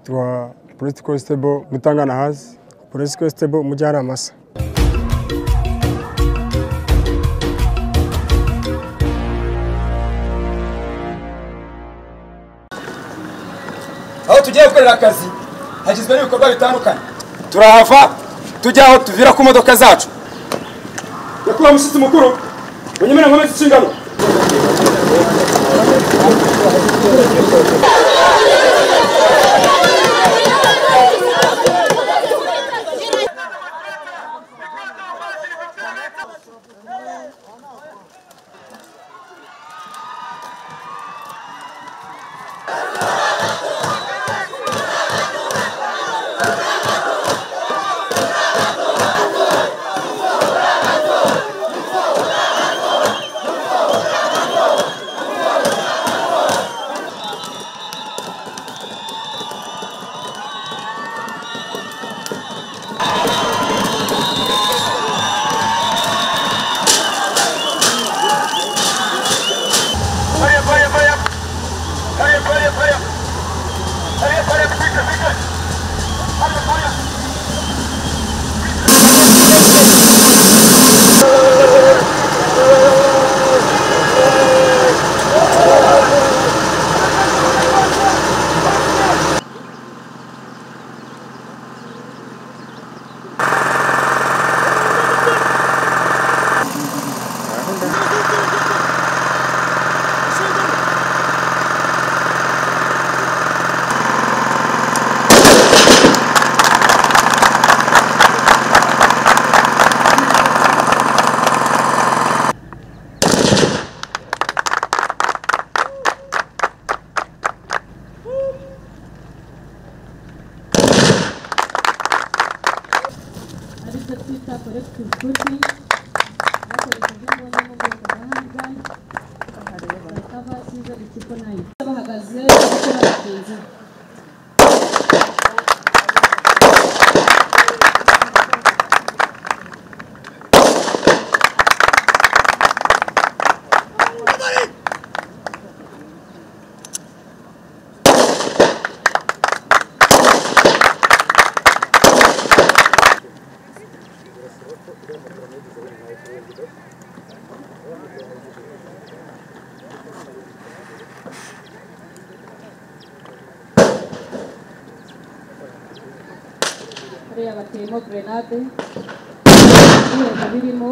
tubaha polisi konsitebo mutangana hasi polisi konsitebo mujyanama se aho tugiye gukorera akazi hagizwe n'ibikorwa bitandukanye turahava tujya aho tuvira ku modoka zacu nyakubahwa mushyitsi mukuru unyemera nkomeze inshingano aricyo twita collective gooding bakoresheje imbunda mu bwoko bwa handgun bakaba cyiza ikigo nayo bahagaze ndetse n'abagenzi be hariya bateyemo grenade ibihugu birimo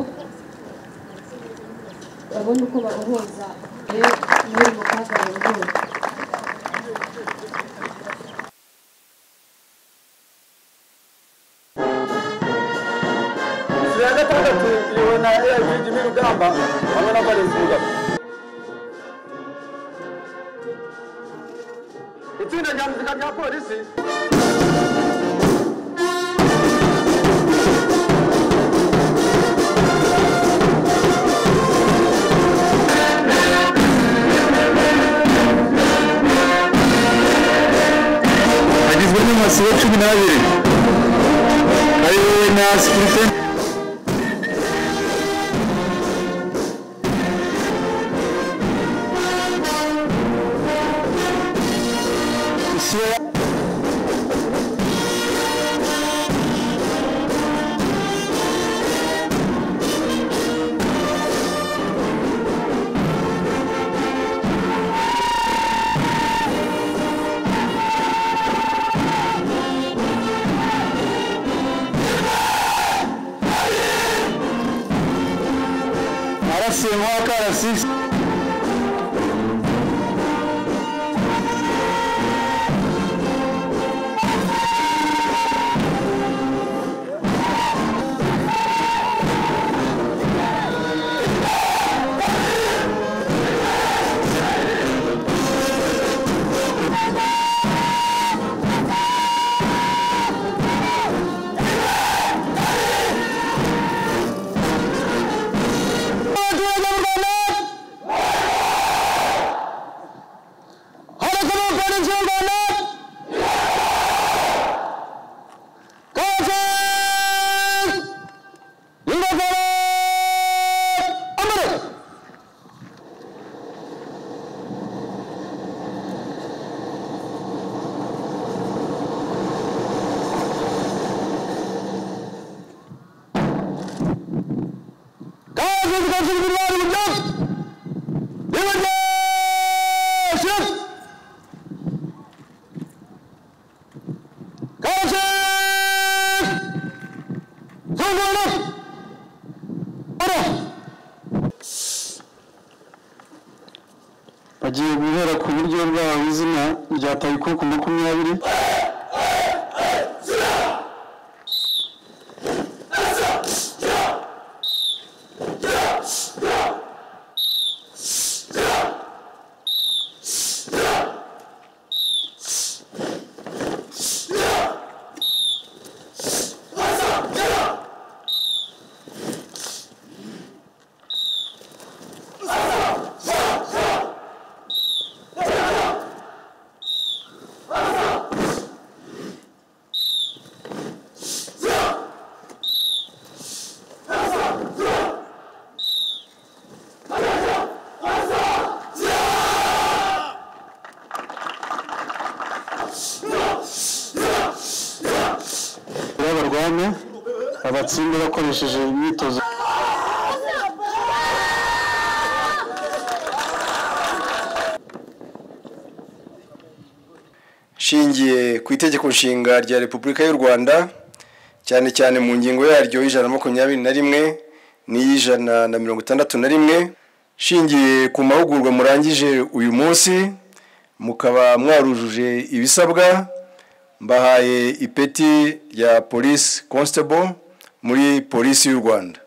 babone uko babohoza rero n'uri mu kaga bongera inzu ya gatandatu iriwe na eyajiji n'urugamba hamwe na valens mugabo itsinda rya muzika rya polisi agizwe n'amasibo cumi n'abiri ariwe na sikirite arasemwa karasisi ubuyobozi bwa jenoside bwari uburyohe nibaryoshye kaje zungura ora bagiye guhera ku buryo bwabo izina rya tayikuku makumyabiri barwane abatsinde bakoresheje imyitozo shingiye ku itegeko nshinga rya repubulika y'u rwanda cyane cyane mu ngingo yaryo y'ijana na makumyabiri na rimwe n'iy'ijana na mirongo itandatu na rimwe shingiye ku mahugurwa murangije uyu munsi mukaba mwarujuje ibisabwa mbahaye ipeti rya polisi constable muri polisi y'u rwanda